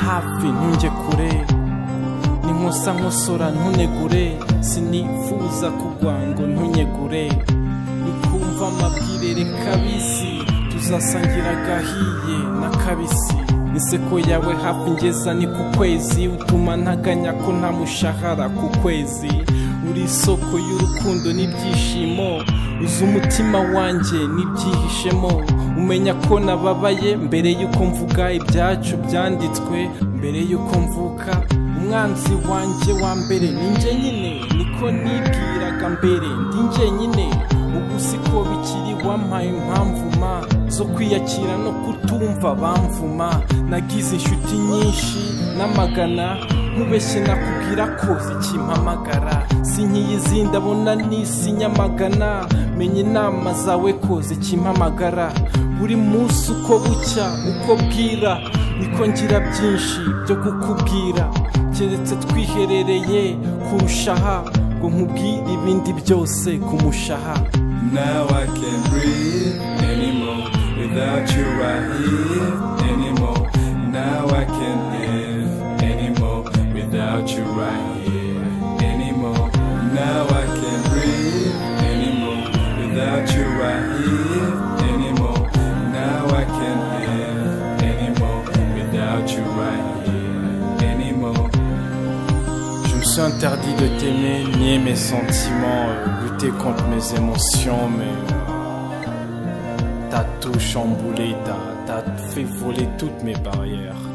ntunge kure ninkusa nkosora ntunegure sinifuza kugwa ngo ntunyegure nikumva amabwire reka bisi tuzasangira agahiye na kabisi inseko yawe hafi ngeza ni ku kwezi utuma ntaganya ko nta mushahara ku kwezi uri isoko y'urukundo n'ibyishimo uzi umutima wanjye n'ibyihishemo umenya ko nababaye mbere y'uko mvuga ibyacu byanditswe mbere y'uko mvuka umwanzi wanjye wa mbere ninjye nyine niko nibwiraga mbere ndinjye nyine ubu siko bikiri wampaye impamvu ma zo kwiyakira no kutumva bamvuma nagize inshuti nyinshi n'amagana mubeshye nakubwira ko zikimpamagara si nk'iyi ndabona n'isi nyamagana menya inama zawe ko zikimpamagara buri munsi uko bucya uko bwira niko ngira byinshi byo kukubwira keretse twiherereye kurushaha ngo nkubwire ibindi byose ku mushaha Now I can't breathe anymore without you right here anymore. Now I can't live anymore without you right here anymore. Now I can't breathe anymore without you right here anymore. Now I can't live anymore without you right here anymore. Je me suis interdit de t'aimer, nier mes sentiments, euh, lutter contre mes émotions, mais euh, t'as tout chamboulé, t'as t'as fait voler toutes mes barrières.